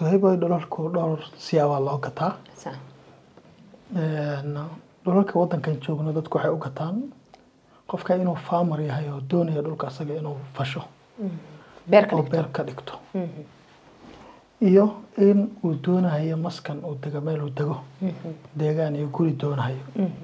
suhayboy dhulalku dhowr siyaabaa loo gataa Sax. Een, dhulalka wadankan joogno dadku waxay u gataan qofka inuu farmer yahay oo doonaya dhulka asaga inuu fasho beer ka oo dhigto beer ka dhigto iyo in uu doonayo maskan uu dego meel uu dego deegaan iyo guri doonayo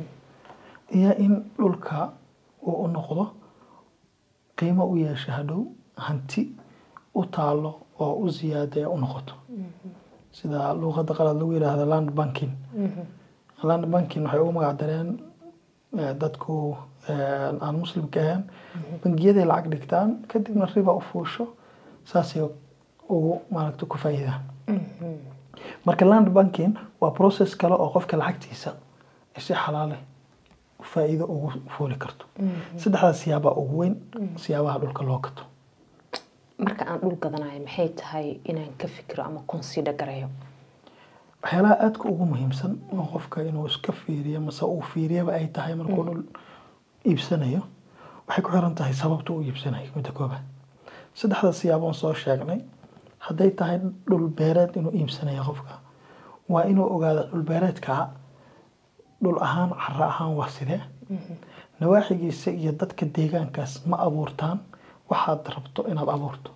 iyo in dhulka uu u noqdo qiimo u yeesho hadhow hanti u taalo oo u ziyaada u noqoto sida luuqada qalad lagu yidhaahdo land banking land banking waxay ugu magac dareen eh, dadku eh, aan muslimka ahayn bangiyaday lacag dhigtaan kadibna riba u fuusho saasay ugu maaragta ku faa'iidaan marka land banking waa process kale oo qofka lacagtiisa ay si xalaale faa'iido ugu fuuli karto saddexdaas siyaabaa ugu weyn siyaabaha dhulka loo gato marka aan dhul gadanayo maxay tahay inaan ka fikiro ama consider gareeyo waxyaalaha aadka ugu muhiimsan oo qofka inuu iska fiiriyo mase uu fiiriyaba ay tahay markuu dhul iibsanayo waxay ku xiran tahay sababta uu iibsanayo midda koobaad saddexda siyaaboon soo sheegnay hadday tahay dhul beereed inuu iibsanayo qofka waa inuu ogaado dhul beereedka dhul ahaan caro ahaan waa sidee nawaaxigiisa iyo dadka deegaankaas ma abuurtaan waxaad rabto inaad abuurto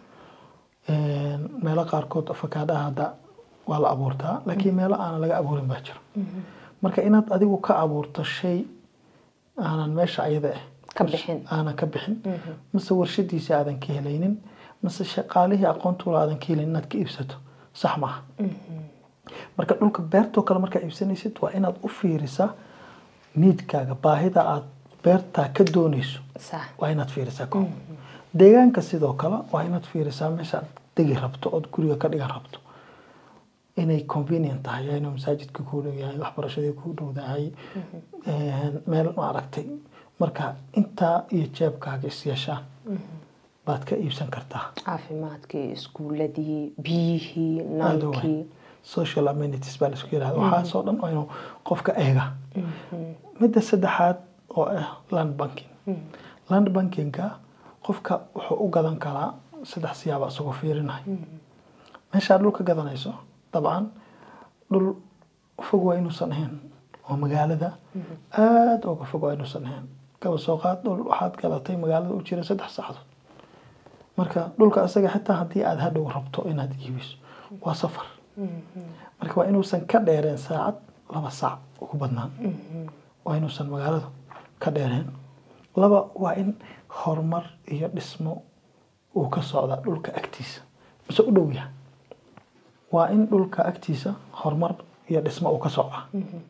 Een, meelo qaarkood afakaadhaha hadda waa la abuurtaa laakiin meelo aanan laga abuurin baa jiro marka inaad adigu ka abuurto shay aanan meesha ayada ah Ka bixin. aanan ka bixin mase warshadiisa aadan ka helaynin mase shaqaalihii aqoontula aadan ka helaynin inaad ka iibsato sax maaha marka dhulka beertoo kale markaa iibsanaysid waa inaad u fiirisaa niidkaaga baahida aad beertaa ka doonayso sax waa inaad fiirisaa ko deegaanka sidoo kale waa inaad fiirisaa meeshaad degi rabto ood guriga ka dhigan rabto inay convenient tahay inuu masaajidka kuu dhow yahay waxbarashadii kuu dhowdahay meel ma aragtay marka intaa iyo jeebkaaga is yeeshaan baad ka iibsan kartaa caafimaadkii iskuuladii biyihii Aad u weyn. nalkii social amenities baa laisku yirahda waxaasoo dhan waa inuu qofka eega midda saddexaad oo ah land banking land bankinga qofka wuxuu u gadan karaa saddex siyaaba isagoo fiirinaya meeshaad dhul ka gadanayso dabcan dhul fog waa inuusan ahayn oo magaalada aada uga fog waa inuusan ahayn kaba soo qaad dhul waxaad gadatay magaalada u jira saddex saacadood marka dhulka asaga xitaa haddii aad hadhow rabto inaad iibiso waa safar marka waa inuusan ka dheereen saacad laba saac ugu badnaan waa inuusan magaalada ka dheereen laba waa in horumar iyo dhismo uu ka socdaa dhulka agtiisa mise u dhow yahay waa in dhulka agtiisa horumar iyo dhismo uu ka socdaa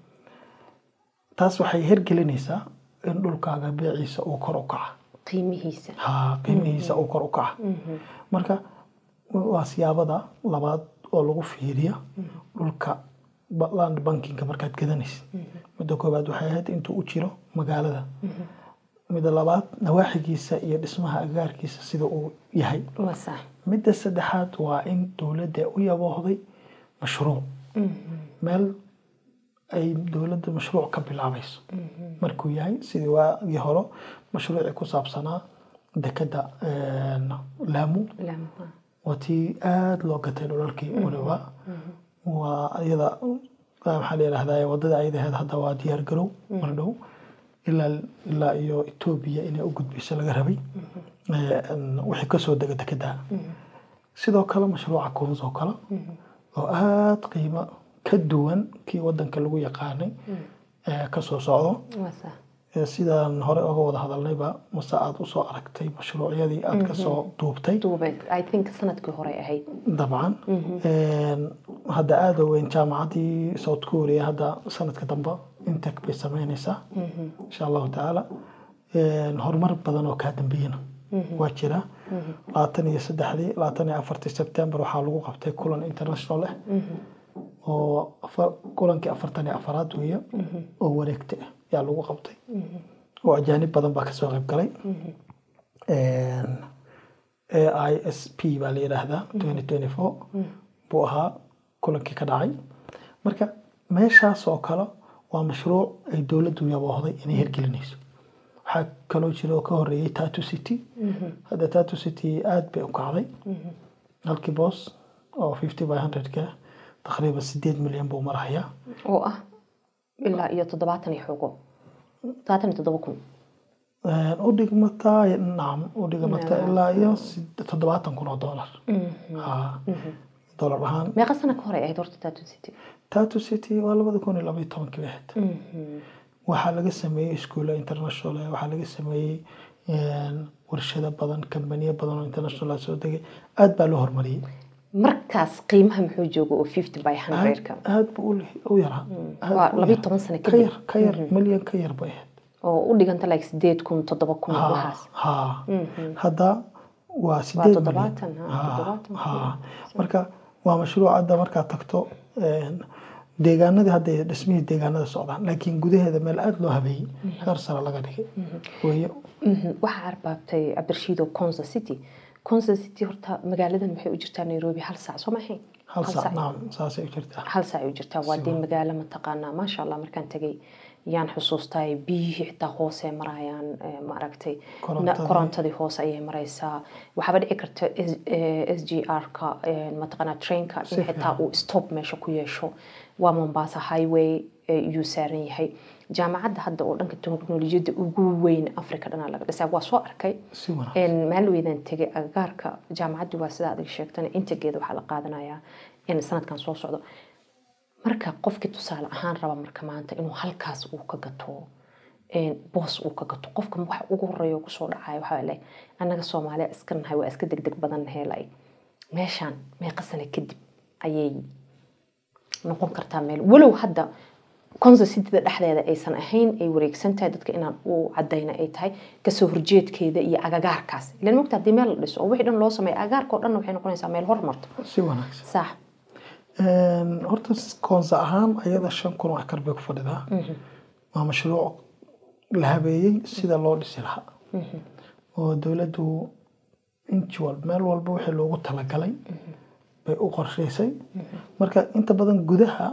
taas waxay hergelinaysaa in dhulkaaga beeciisa uu kor u kaca qiimihiisa ha qiimihiisa uu kor u kaca marka waa siyaabada labaad oo lagu fiiriyo dhulka ba- land bankinga markaad gadanaysid midda koobaad waxay ahayd intuu u jiro magaalada midda labaad nawaaxigiisa iyo dhismaha agaarkiisa sida uu yahay waa sax midda saddexaad waa in dowladda u yaboohday mashruuc meel ay dowladda mashruuc ka bilaabayso markuu yahay sidii waagii hore mashruucii ku saabsanaa dekeda laamu laamaha waa tii aada loo gatay dhulalkii waliba waa iyada maxaa la yidhahdaa wadada ayadaheed hadda waa diyaar garow mar dhow ilaa ilaa iyo etoobiya inay u gudbiso laga rabay Een, wixii kasoo dega dekedaa sidoo kale mashruuca kuns oo kale oo aada qiimo ka duwan kii wadanka lagu yaqaanay ee kasoo socdo waa sax Ee, sidaan hore oga wada hadalnayba mase aada usoo aragtay mashruucyadii aada kasoo duubtay duubay i think sanadkii hore ahayd dabcan Een, hadda aada u weyn jaamacaddii south korea hadda sanadka dambe intec bay sameyneysaa insha allahu tacaala Een, horumar badan oo kaa dambeeyana waa jira labaatan iyo saddexdii labaatan iyo afartii sebtembar waxaa lagu qabtay kulan international ah oo afa- kulankii afartan iyo afaraad weeye oo wareegta ah yaa lagu qabtay oo ajaanib badan baa kasoo qayb galay AISP baa la yidhaahdaa 2024 buu ahaa kulankii ka dhacay marka meeshaas oo kale waa mashruuc ay dowladdu yaboohday inay hirgelinayso waxaa kaloo jira oo ka horeeyey tatu city hadda tatu city aada bay u kacday halkii boos oo fifty by hundredka taqriiban sideed milyan buu marahayaa oo ah ilaa iyo toddobaatan iyo xogo toddobaatan iyo toddoba kun u dhigmataa nacam u dhigmataa ilaa iyo sid- toddobaatan kun oo dollar Ha. dollar ahaan meeqa sana ka hor ay ahayd horta tattoo city tattoo city waa labada kun iyo laba iyo tobankii bay ahayd waxaa laga sameeyey iskuulla international eh, waxaa laga sameeyey een, warshado badan kambaniyo badan oo international ah soo degay aad baa loo horumariyey markaas qiimaha muxuu jooga oo fifty by hundredka aad buu u leh- u yaraa Aad waa buu u labiyo yaraa. toban sano ka kadib yar ka yar milyan ka yar bay ahayd oo u dhiganta like sideed kun toddoba kun Ha, waxaas ha. hadda waa sideed toddobaatan, milyan. ha, Ha, toddobaatan. ha. marka waa mashruuc hadda markaad tagto een, deegaanadii hadda ay dhismihii deegaanada socdaan laakiin gudaheeda meel aada loo habeeyey heer sare laga dhigay weeye Mhm. waxaa arbaabtay cabdirashiid oo consa city consa city horta magaaladan waxay u jirtaa nairobi hal saac soo ma ahayn hal saac nacam saasay u jirtaa hal saac ay u jirtaa waa dee magaalo mataqaanaa maasha allah markaan tegay yaan xusuustay biyihii xitaa hoose marayaan eh, ma aragtay Korontadii. Na- korontadii hoose ayay maraysaa waxaaba dhici karta s g r-ka mataqaanaa trainka in Si xitaa uu stop meesha ku yeesho waa mombasa highway eh, iyuu saaran yahay jaamacadda hadda oo dhanka teknolojiyadda ugu weyn africa dhanaa laga dhisaa waa soo arkay si wanaagsan een maalin weydaan tegay agagaarka jaamacaddu waa sida adig sheegtana integeeda waxaa la qaadanayaa in sanadkan soo socdo marka qofkii tusaale ahaan raba marka maanta inuu halkaas uu ka gato een boos uu ka gato qofka waxa ugu horeeya oo kusoo dhacaya waxaa le annaga soomaaliya iska nahay waa iska degdeg badan helay meeshaan meeqa sano kadib ayay noqon kartaa meel walow hadda konsa cityda dhexdeeda aysan ahayn ay wareegsan tahay dadka inaan u cadayna ay tahay kasoo horjeedkeeda iyo agagaarkaas ilan mogta haddii meel la dhiso oo wixii dhan loo sameeyo agagaarka oo dhan waxay noqonaysaa meel hormarto si wanaagsan sax Een, horta koonsa ahaan ayada shan kun oo akar bay ku fadhidaa waa mashruuc la habeeyey sida loo dhisi lahaa oo dowladdu inji walba meel walba wixii loogu talagalay bay u qorshaysay marka inta badan gudaha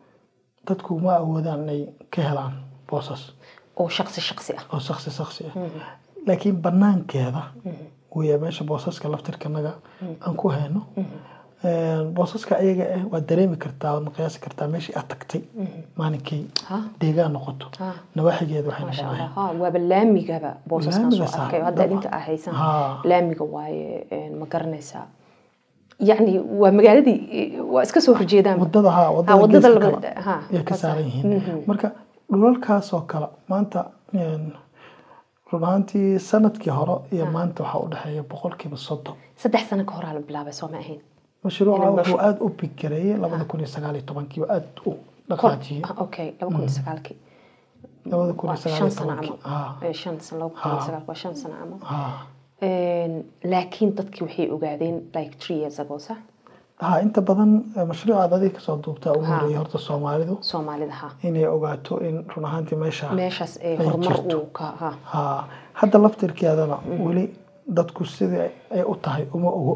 dadku ma awoodaan inay ka helaan boosas oo shaqsi shaqsi ah oo shaksi shaksi ah laakiin banaankeeda weya meesha boosaska laftirkanaga aan ku hayno Een, boosaska ayaga ah waad dareemi kartaa waad qiyaasi kartaa meeshii aad tagtay maalinkay Ha. deegaan noqoto Ha. nawaaxigeeda waxay maasha noqonayaan allah ha waaba laamigaba boosaskan soo Laamiga saa- arkay hadda idinka aa haysan Ha. laamiga waaye een, ma garanaysaa yacni waa magaaladii waa iska soo horjeedaan wadada ha Ha, wadada wadada geeska laba- kale ha, ayay ka waa saaran sax. yihiin marka dhulalkaas oo kale maanta een, run ahaantii sanadkii hore iyo maanta waxaa u dhexeeya boqolkiiba soddon saddex sano ka horaa la bilaabay soo ma ahayn mashruuca Inay wuxuu basho- aada u bigareeyey labada kun iyo sagaal iyo tobankiiba aada u dhaqaajiyey Ah, okay laba kun iyo sagaalkii labada kun waa iyo sagaal shan iyo sano tobankii camal ha Eh, shan sano laba kun iyo sagaal waa shan sano camal ha Een, laakiin dadkii waxay ogaadeen like three years ago sax ha inta badan eh, mashruucaad adiga kasoo duubtaa ugu Ha. horeeyay horta soomaalidu soomaalida ha inay ogaato in run ahaantii meesha meeshaas ee Ay horumar jirto. uu ka ha ha hadda laftirkeedana weli dadku sidii ay u tahay uma ogo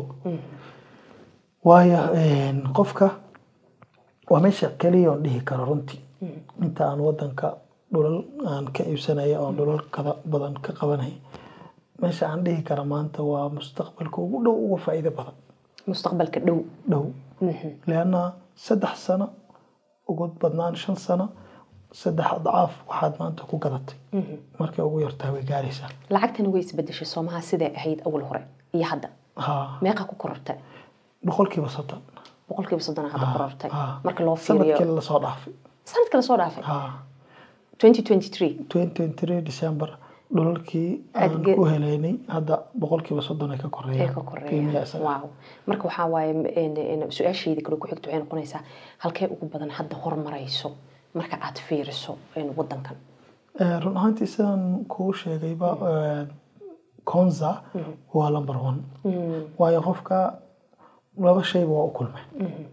waayo een, qofka waa meesha keliya oon dhihi karo runtii inta aan wadanka dhulal aan ka iibsanaya oon dhulal kada badan ka qabanay meesha aan dhihi kara maanta waa mustaqbalka ugu dhow uga faa'iido badan mustaqbalka dhow dhow leanna saddex sano ugu badnaan shan sano saddex adcaaf waxaad maanta ku gadatay markay ugu yartahay way gaaraysaa lacagtana way isbedeshay soomaha siday ahayd awal hore iyo hadda ha meeqa ku korortay boqolkiiba soddon boqolkiiba soddon hadda korortay ha. marka loo fiiriyo sanadkii lasoo dhaafay sanadka lasoo dhaafay ha 2023 2023 december dhulalkii Aad aan ge- ku helaynay hadda boqolkiiba soddon ay ka ee koreeyaan ka qiimiha koreeya isaga. wow marka waxaa waaye een, een, su-aashayda kale ku xigta waxay noqonaysaa halkee ugu badan hadda horumarayso marka aad fiiriso een, wadankan Eh, run ahaantii sidaan kuu sheegayba eh, konza waa number one waayo qofka laba shayba waa u kulmay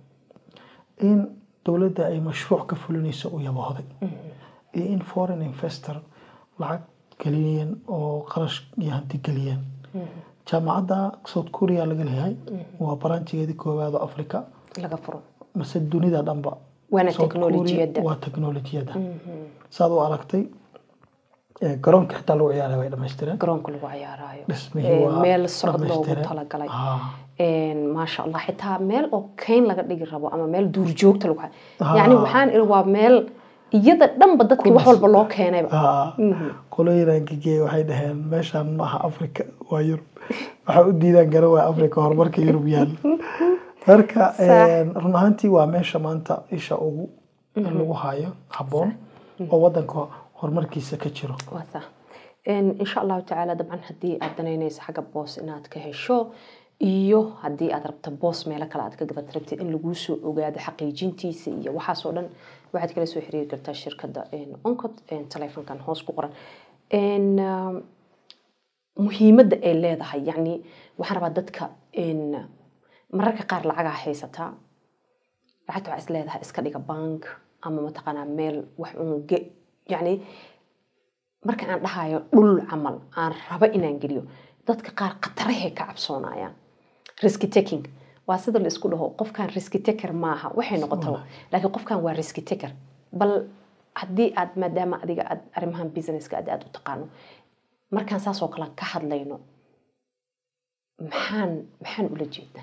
in dowladda ay mashruuc ka fulinayso u yabahday iyo in foreign investor lacag geliyeen oo qarash iyo hanti geliyeen jaamacadda south korea laga leeyahay waa baranjigeedii koowaad oo africa laga furo mase dunida dhanba Waana South Korea teknolojiyadda. waa teknolojiyadda saad u aragtay Ee, garoonka xitaa lagu ciyaaraya way dhamaystireen garoonka lagu ciyaarayo dhismihii Ee, waa meel socod loogu dhammaystiran. talagalay Ah, Een, maasha allah xitaa meel oo kayn laga dhigi rabo ama meel duurjoogta lagu Ah. yani waxaan iri waa meel iyada dhanba dadkii wax walba loo keenayba ah, qolooyinaan gegeey waxay dhaheen meeshaan ma aha africa waa yurub waxaa u diidaan garan waa africa horumarka yurub yaal marka een, run ahaantii waa meesha maanta isha ugu lagu hayo habboon oo wadanka horumarkiisa ka jiro waa sax Een, insha allahu tacaala dabcan haddii aad danaynayso xagga boos inaad ka hesho iyo haddii aad rabto boos meelo kale aad ka gabad rabtid in laguu soo ogaado xaqiijintiisa iyo waxaasoo dhan waxaad kala soo xiriiri kartaa shirkadda een, oncod een, taleefankan hoos ku qoran Een, um, muhiimadda ay leedahay yacni waxaan rabaa dadka een, mararka qaar lacagaa haysataa lacagta waxaa is leedahay iska dhiga bank ama mataqaanaa meel wax uun ge yacni marka aan dhahayo dhul camal aan rabo inaan geliyo dadka qaar khatarahay ka cabsoonayaan riski taking waa sida la isku dhaho qofkan riski taker maaha waxay noqotaba laakiin qofkan waa riski taker bal haddii aad maadaama adiga aad arrimahan businesska aad aad u taqaano markaan saas oo kale ka hadlayno maxaan maxaan ula jeedaa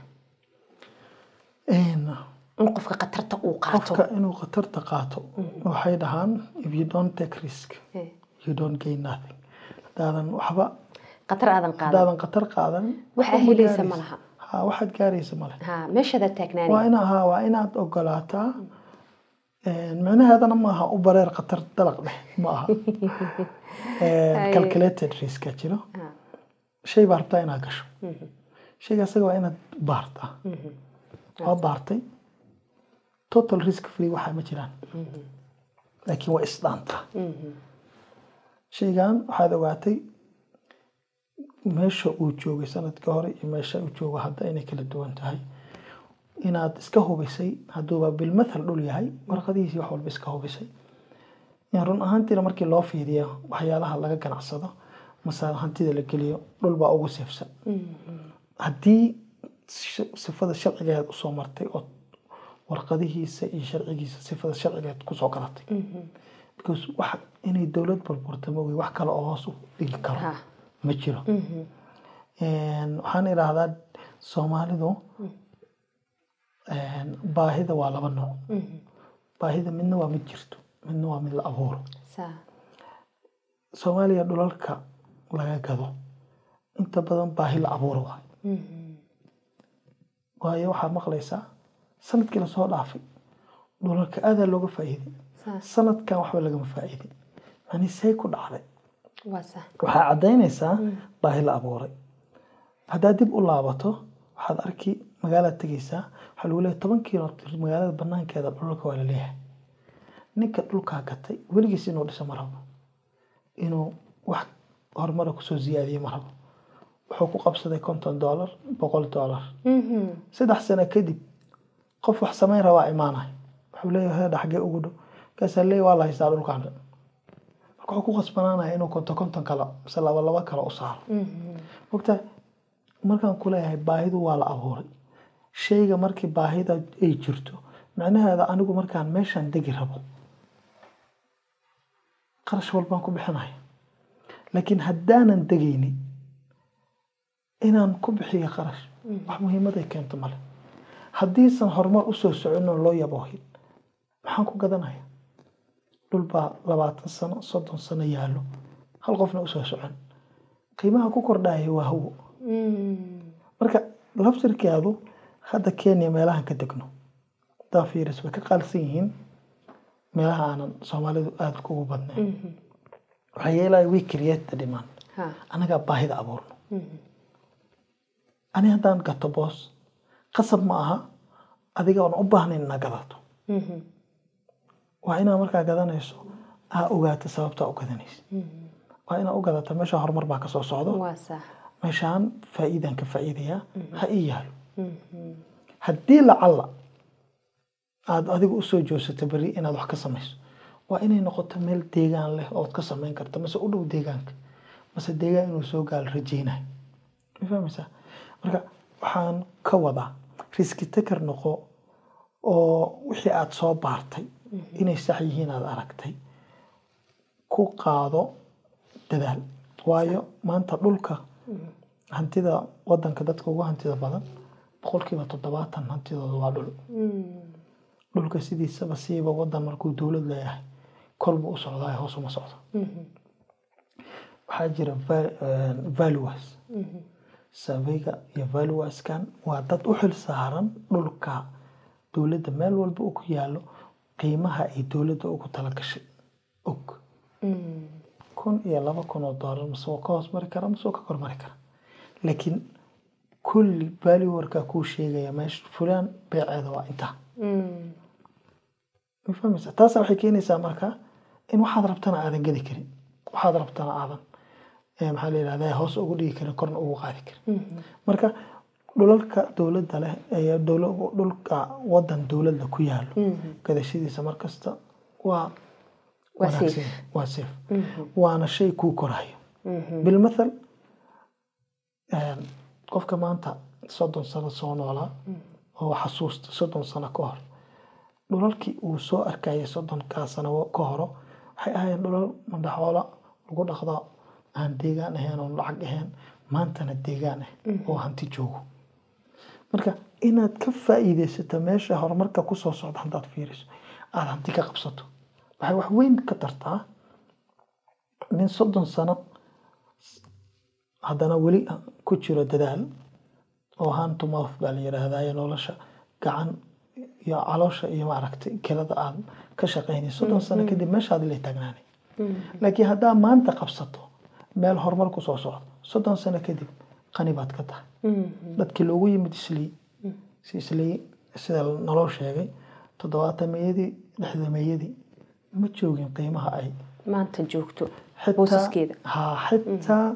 Een, in qofka khatarta uu qaato qofka inuu khatarta qaato waxay dhahaan if you don't take risk Eh, you don't gain nothing haddaadan waxba khatar aadan qaadan haddaadan khatar qaadan Waxaa waxba ma helaysa gaaraysid. ma laha. ha waxaad gaaraysa male ha meeshaada waa taagnaani ina ha waa inaad ogolaataa Een, micnaheedana maaha u bareer khatar dalaq dheh ma aha Een, calculated riska jiro Ha. shay baa rabtaa inaad gasho shayga asaga waa inaad baartaa waa baartay total risk free waxaa ma jiraan laakiin waa isdhaanta shaygan waxaad ogaatay meesha uu joogay sanadkii hore iyo meesha uu joogo hadda inay kala duwan tahay inaad iska hubisay hadduuba bilmathal dhul yahay warqadihiisii wax walba iska hubisay in run ahaantiina markii loo fiiriyo waxyaalaha laga ganacsado mase hantida la geliyo dhul baa ugu seefsan haddii sh- sifada sharcigeed usoo martay oo warqadihiisa iyo sharcigiisa sifada sharcigeed kusoo galatay because wax inay dowlad burburta ma wey wax kale oo hoos u dhigi karo Ha. ma jiro Een, waxaan idhaahdaa soomaalidu een, baahida waa laba nooc baahida midna waa mid jirto midna waa mid la abuuro Saa. soomaaliya dhulalka laga gado inta badan baahi la abuuro waay waayo waxaad maqlaysaa sanadkii lasoo dhaafay dhulalka aadaa looga faa'iiday Saa. sanadkan waxba lagama faa'iidin yani say ku dhacday waa saa. waxaa caddaynaysaa baahi la abuuray haddaad dib u laabato waxaad arki magaalaad tegaysaa waxaa lagu leeyahay toban kilomitr magaalada banaankeeda dhulka waa la leeyahay ninka dhulkaa gatay weligiis inuu dhiso ma rabo inuu wax horumara kusoo ziyaadiye ma rabo wuxuu ku qabsaday konton doolar boqol doolar saddex sano kadib qof wax samayn rabaa imaanay wuxuu leeyahay heedha xaggee ugu dhow markaasaa leeyahay waa la haystaa dhulkaan dhan marka wuxuu ku qasbanaanaya inuu konton konton kale mise laba laba kale u saaro mogta markaan ku leeyahay baahidu waa la abuuray shayga markii baahida ay jirto macnaheeda anigu markaan meeshaan degi rabo qarash walbaan ku bixinaya laakiin haddaanan degaynin inaan ku bixiyo qarash wax muhiimad ay keento male haddiisan horumar usoo socon oo loo yaboohin maxaan ku gadanaya dhul baa labaatan sano soddon sano yaallo hal qofna usoo socon qiimaha ku kordhaya waa hawo marka labsirkeedu hadda kenya meelahan ka degno hadaa fiiris way ka qaalisan yihiin meelaha aanan soomaalidu aada kugu badnayn waxaa yeelaya we create the demand Ha. anagaa baahida abuurno ani haddaan gato boos qasab ma aha adiga oon u baahnayn inaa gadato waa inaa markaa gadanayso aa ogaato sababtaa u gadanaysa waa inaa u gadata meesha horumar baa kasoo socdo waa saa. meeshaan faa'iidaan ka faa'iidayaa ha ii yaalo haddii lacalla aada adigu usoo joogsato beri inaad wax ka samayso waa inay noqoto meel deegaan leh ood ka samayn karto mase u dhow deegaanka mase deegaan inuu soo gaalo rajaynayo ma fahmaysaa marka waxaan ka wadaa riski taker noqo oo wixii aada soo baartay inay sax yihiin aada aragtay ku qaado dadaal waayo maanta dhulka hantida wadanka dadka ugu hantida badan boqolkiiba toddobaatan hantidooda waa dhul dhulka sidiisaba siiba wadan markuu dowlad leeyahay kolba u socdaa hoos uma socdo waxaa jira valuas surveyga iyo valuaskan waa dad u xil saaran dhulka dowladda meel walba uu ku yaalo qiimaha ay dowladda ugu talagashay og kun iyo laba kun oo doolar mase waa ka hoos mari kara mase waa ka kor mari kara laakiin kulli valuerka kuu sheegaya meesha fulaan beeceeda waa intaa ma fahmaysa taasa waxay keenaysaa marka in waxaad rabtana aadan gedi karin waxaad rabtana aadan maxaa la yidhahdaa hoos ugu dhigi karin korna ugu qaadi karin marka dhulalka dowladda leh ee dhulka wadan dowladda ku yaalo gadashadiisa markasta waa wanaagsan waa safe waana shay kuu korayo bilmathal qofka maanta soddon sano soo noolaa oo xasuusta soddon sano ka hor dhulalkii uu soo arkayay soddonkaa sano ka horo waxay ahaayeen dhulal madaxoola lagu dhaqdo aan deegaan ahayn oon lacag ahayn maantana deegaan ah oo hanti joogo marka inaad ka faa'iidaysato meesha horumarka kusoo socda haddaad fiiriso aada hanti ka qabsato waxay wax weyn ka tartaa nin soddon sano haddana weli ku jiro dadaal oo hand to mouth baa la yidhaahdaa nolosha gacan iyo caloosha iyo maaragtay kelada aad ka shaqaynayso soddon sano kadib meeshaad la taagnaanay laakiin haddaa maanta qabsato meel horumar ku soo socdo soddon sano kadib qani baad ka tahay dadkii loogu yimid islii si islii sida naloo sheegay toddobaatameyadii lixdameeyadii ma joogin qiimaha ay maanta joogto boosaskeeda ha xitaa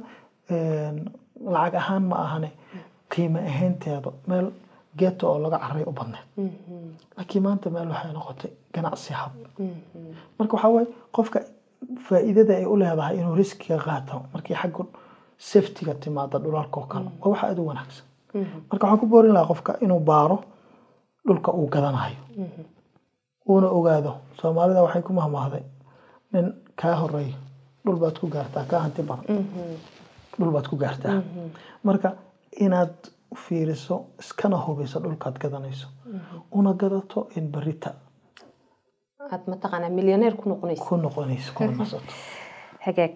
lacag ahaan ma ahane qiimo ahaynteeda meel geeto oo laga caray u badneed laakiin maanta meel waxay noqotay ganacsi hab marka waxaa waaye qofka faa'iidada ay u leedahay inuu riskiga qaato markii xagga safetyga timaada dhulalkoo kale waa wax aada u wanaagsan marka waxaan ku boorin lahaa qofka inuu baaro dhulka uu gadanayo uuna ogaado soomaalida waxay ku mahmaahday nin kaa horeeyo dhul baad ku gaartaa kaa hanti badan dhul baad ku gaartaa marka inaad fiiriso iskana hubiso dhulkaad gadanayso una gadato in berita aad mataqaanaa milyaneer ku noqonaysa ku noqonayso kuna nasato hagaag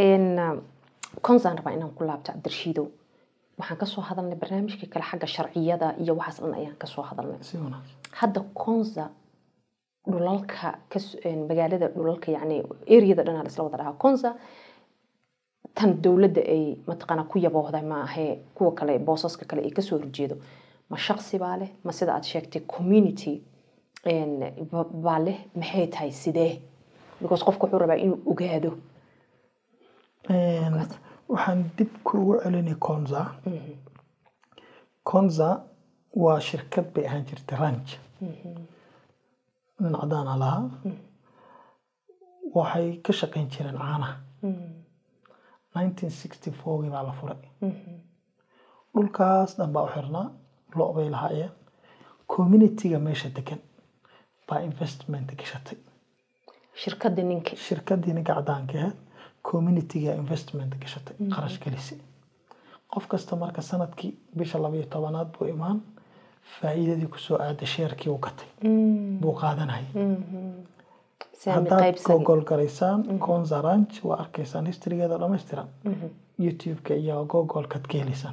konsaan rabaa inaan ku laabto cabdirshiidow waxaan kasoo hadalnay barnaamijkii kale xagga sharciyada iyo waxaas dhan ayaan kasoo hadalnay si wanaagsan hadda konza dhulalka magaalada dhulalka yani areada dhan isla wada dhahaa konza tan dowladda ay mataqaanaa ku yaboohday ma ahee kuwa kale boosaska kale ay kasoo horjeedo ma shaqsi baa leh ma sida aad sheegtay community baa leh maxay tahay sidee because qofka wuxuu rabaa inuu ogaado waxaan dib kuugu celinay konza konza waa shirkad bay ahaan jirtay ranch nin cadaana lahaa waxay ka shaqayn jireen caanaha nineteen sixty fourgii baa la furay dhulkaas dhan baa u xirnaa lo' bay lahaayeen communityga meesha degan baa investment gashatay shirkadda ninka shirkaddii ninka cadaanka ahayd communityga investment gashatay qarash gelisay qof kasta marka sanadkii bisha labaiyo tobanaad buu imaan faa'iidadii kusoo aada sheerkii u gatay buu qaadanayay haddaad gogol garaysaan konza ranch waa arkaysaan historygeeda dhammaystiran youtube-ka iyo gogolkaad ka helaysaan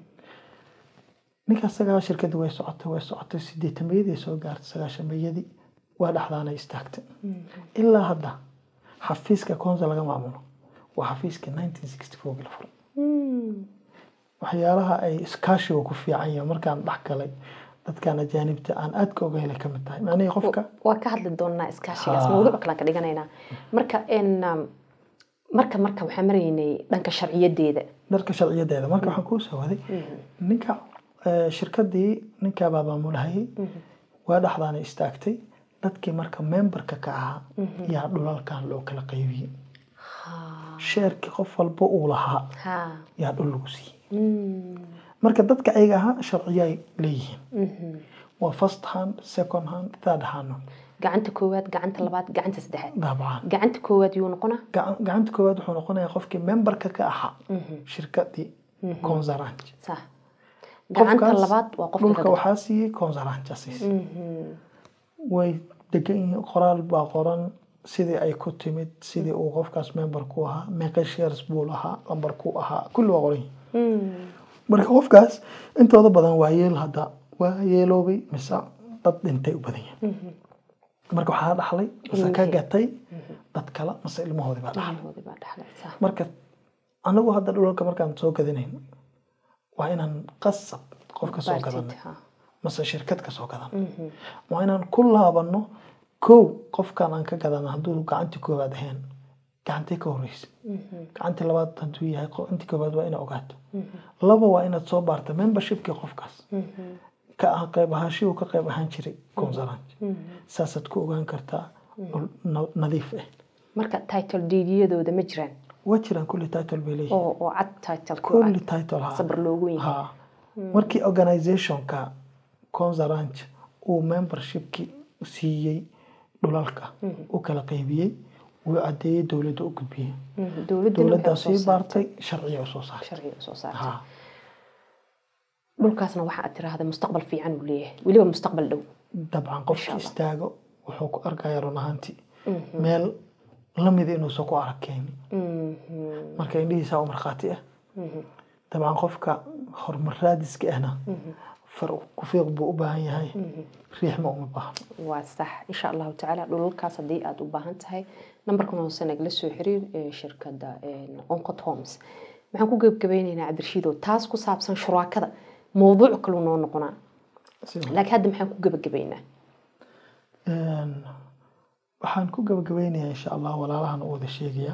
ninka isagaa shirkadii way socotay way socotay sideetamayadii soo gaartay sagaashamayadii waa dhexdaanay istaagtay ilaa hadda xafiiska konza laga maamulo waa xafiiska nineteen sixty fourgii la furay waxyaalaha ay iskaashiga ku fiican yahay markaan dhex galay dadkan ajaanibta aan aadka oga helay kamid tahay macnihii qofka waa ka hadli doonaa iskaashigaas mawduuc kalaan ka dhiganaynaa marka marka marka waxaan maraynay dhanka sharciyadeeda dharka sharciyadeeda marka waxaan kuu soo waday ninka shirkadii ninkaabaa maamulahayay waa dhexdaana istaagtay dadkii marka memberka ka ahaa yaa dhulalkan loo kala qaybiyey sheerkii qof walba uu lahaa yaa dhul lagu siiyey marka dadka ayaga ahaa sharciyay leeyihiin waa first hand second hand third hand gacanta koowaad gacanta labaad gacanta saddexaad dabcan gacanta koowaad yuu noqonaa gacan- gacanta koowaad wuxuu noqonayaa qofkii memberka ka ahaa shirkadii consaranj sax gacanta Qofkaas labaad waa qofka dhulka ka waxaa siiyey consaranj asiis way degan yihiin qoraal baa qoran sidii ay ku timid sidii uu qofkaas member ku ahaa meeqa shares buu lahaa lambar ku ahaa kulli waa qoran yihiin marka qofkaas intooda badan waa yeel hadda waa yeeloobay mise dad dhintay u badan yihiin marka waxaa dhaxlay mise ka gatay dad kale mise ilmahoodii baa dhaxlay ilmahoodii baa dhaxlay sax marka anagu hadda dhulalka markaan soo gadanayn waa inaan qasab qof ka soo Baartid, gadanay ha. mase shirkad ka soo gadan waa inaan ku laabano kow qofkan aan ka gadana hadduu gacantii koowaad ahayn gacantii ka horeysa gacantii labaad hadduu yahay qo- intii koowaad waa inaad ogaato laba waa inaad soo baarta membershipkii qofkaas ka ah qayb ahaanshii uu ka qayb ahaan jiray consaranj saasaad ku ogaan kartaa dhul na- nadiif ah marka title deedyadooda ma jiraan waa jiraan kulli title bay leeyihiin oo oo cad title ku kulli ah title ha sabar loogu yahay ha markii organizationka consaranj uu membershipki siiyey dhulalka u kala qaybiyey wuu cadeeyey dowladda u gudbiyey dowladana dowladdaa waxay sii usoo baartay sharciga usoo saartay sharciga usoo saartay ha dhulkaasna waxa aad tiraahda mustaqbal fiican uu leeyahay weliba mustaqbal dhow dabcan qofki istaago wuxuu ku arkaya run ahaantii meel lamida inuusan ku arkaynin marka indhihiisa u markhaati ah dabcan qofka horumar raadiska ahna far ku fiiq buu u baahan yahay riixma uma baahno waa sax insha allahu tacaala dhulalkaas haddii aad u baahan tahay nambarkan hoose nagala soo xiriir ee shirkadda oncot homes maxaan ku gebgabaynaynaa cabdirshiidow taas ku saabsan shuraakada mowduuc kaluu noo noqonaa Si- laakiin hadda maxaan ku gebagabaynaa Een, waxaan ku gabagabeynayaa insha allah walaalahan u wada sheegaya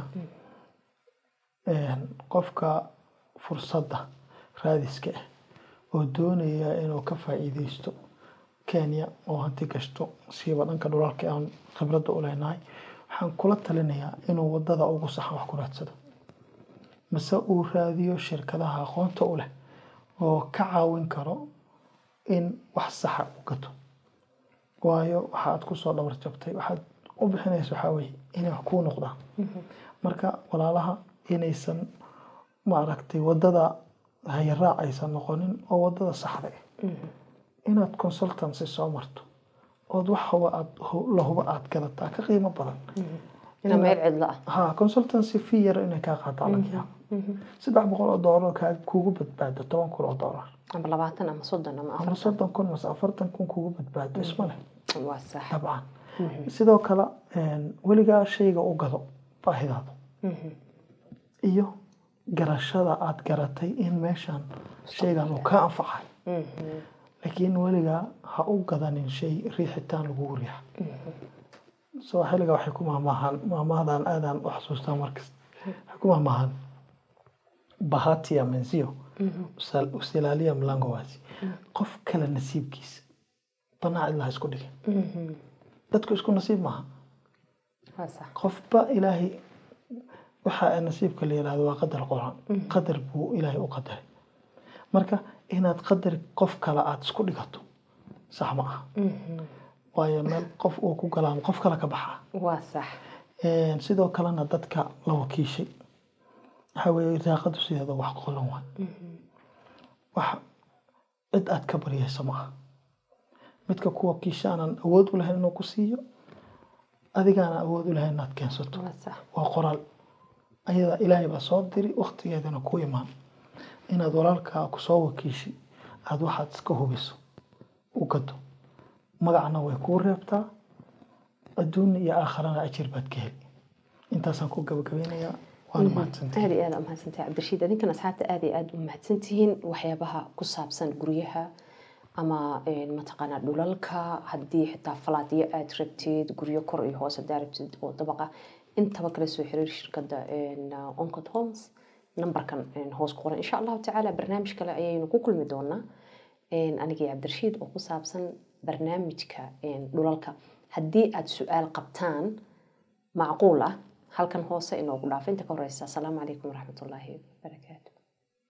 Een, qofka fursadda raadiska ah oo doonaya inuu ka faa'iideysto kenya oo hanti gashto siiba dhanka dhulalka aan khibradda u leenahay waxaan kula talinayaa inuu wadada ugu saxan wax ku raadsado mise uu raadiyo shirkadaha aqoonta u leh oo ka caawin karo in wax saxa u gato waayo waxa aad kusoo dhabar jabtay waxaad u bixinaysa waxaa weye inay wax kuu noqdaan marka walaalaha inaysan maaragtay wadada hayaraac aysan noqonin oo wadada saxda ah inaad consultancy soo marto ood wax huba aad hu- la huba aad gadataa ka qiimo badan inaa meel cidlo ah ha consultancy fee yar inay kaa qaataa laga yaabo saddex boqol oo doolar kaa kugu badbaado toban kun oo doolar ama labaatan ama soddon ama ama afar soddon kun mase afartan kun kugu badbaado isma leh waa sax dabcan sidoo kale een, weligaa shayga u gado baahidaada iyo garashada aad garatay in meeshan shaygan uu kaa anfacay laakiin weligaa ha u gadanin shay riixitaan lagugu riixa soo xilliga waxay ku maamaahaan maamaadan aadaan u xasuustaa markas waxay ku maamaahaan bahatia menzio usal- usilaaliya mlango waasi qof kale nasiibkiisa banaa cidlaha isku dhigin dadku isku nasiib maaha waa sax qofba ilaahay waxa nasiibka la yidhahdo waa qadar qoran qadar buu ilaahay u qadaray marka inaad qadar qof kale aada isku dhigato sax ma aha waayo meel qof uu ku galaan qof kale ka baxaa waa sax Een, sidoo kalena dadka la wakiishay waxaa weeye raaqadu sideeda wax qolan waay wax cid aad ka baryayso ma aha midka ku wakiisha aanan awood u lahayn inuu ku siiyo adigaana awood u lahayn inaad keensato waa sax waa qoraal ayada ilaahay baa soo diri waktigeedana ku imaan inaad walaalkaa kusoo wakiishi aada waxaad iska hubiso u gado magacna way kuu reebtaa adduun iyo aakharana ajir baad ka heli intaasaan ku gabagabeynayaa waana mahadsantahay aad iyo aad umahadsantahay cabdirashiid adinkan asxaabta aad iyo aad u mahadsantihiin waxyaabaha ku saabsan guryaha ama een, mataqaanaa dhulalka haddii xitaa falaadyo aad rabtid guryo kor iyo hoos hadaa rabtid oo dabaqa intaba kala soo xiriir shirkadda een, uh, oncot homes nambarkan een, hoos ku qoran insha allahu tacaala barnaamij kale ayaynu ku kulmi doonaa een, anigii cabdirashiid oo ku saabsan barnaamijka een, dhulalka haddii aad su-aal qabtaan macquul ah halkan hoose inoogu dhaafo inta ka horeysa asalaamu calaykum waraxmatullaahi wabarakaatu